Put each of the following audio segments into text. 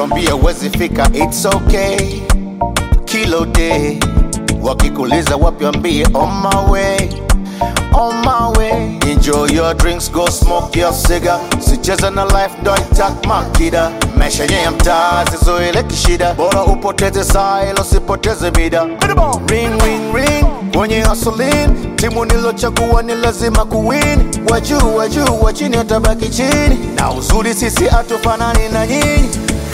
wambie wezi fika, it's okay. Kilo day wakikuliza wapi, wambie on my way, on my way. Enjoy your drinks, go smoke your cigar. Sicheza na life, ndo itak makida. Maisha yenye ya mtaa sizoele kishida, bora upoteze saa ila usipoteze mida. Ring ring ring kwenye hustling, timu nilochagua ni lazima kuwin. Wajuu wajuu wa chini watabaki chini, na uzuri sisi hatufanani na nyinyi.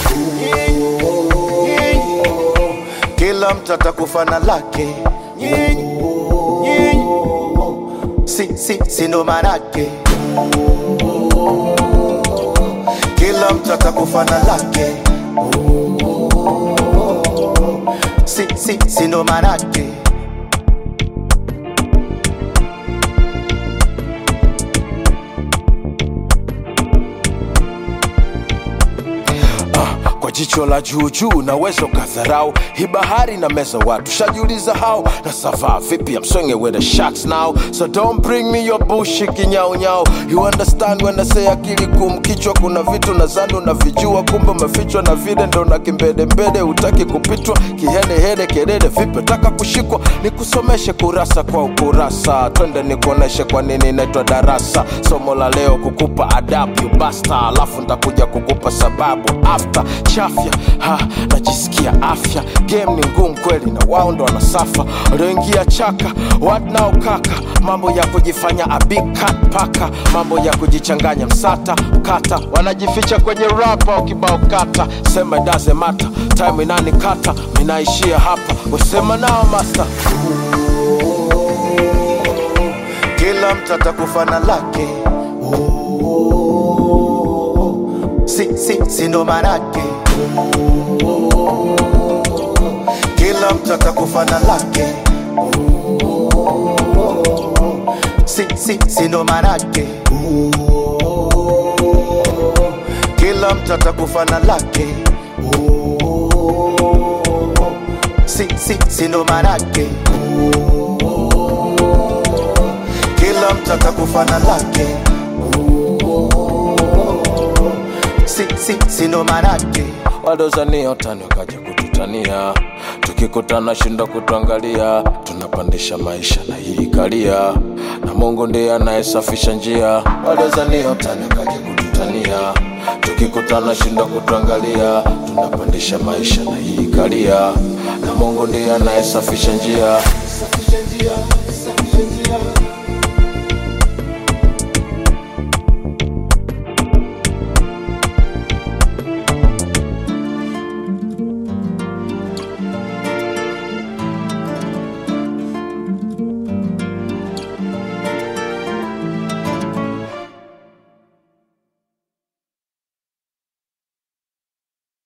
Kila mtu atakufa na lake, nyinyi nyinyi si, si, si ndo manake kila mtu atakufa na lake si, si, si ndo manake kwa jicho la juujuu naweza ukadharau hii bahari na meza watu shajiuliza hao na savaa vipi I'm swinging with the sharks now so don't bring me your bullshit kinyaunyau you understand when I say akili kum kichwa kuna vitu nadhani unavijua kumbe umefichwa na vile ndo na kimbedembede utaki kupitwa kihenehene kelele vipi taka kushikwa nikusomeshe kurasa kwa ukurasa twende nikuoneshe kwa nini inaitwa darasa somo la leo kukupa adabu you basta alafu ntakuja kukupa sababu after chafya ha najisikia afya game ni ngumu kweli na wao ndo wanasafa walioingia chaka what now kaka mambo ya kujifanya a big cat paka mambo ya kujichanganya msata kata wanajificha kwenye rapa ukibao kata sema it doesn't matter time inanikata minaishia hapa usema nao master kila mtu atakufa na lake si, si, si ndo manake kila mtu atakufa na lake si, si, si ndo manake kila mtu atakufa na lake si, si, si ndo manake kila mtu atakufa na lake si, si, si ndo manake wadozania utani wakaja kututania tukikutana shindo kutuangalia tunapandisha maisha na hii kalia na mungu ndiye anayesafisha njia wadozania utani wakaja kututania tukikutana shindo kutuangalia tunapandisha maisha na hii kalia na mungu ndiye anayesafisha njia Safisha njia, safisha njia.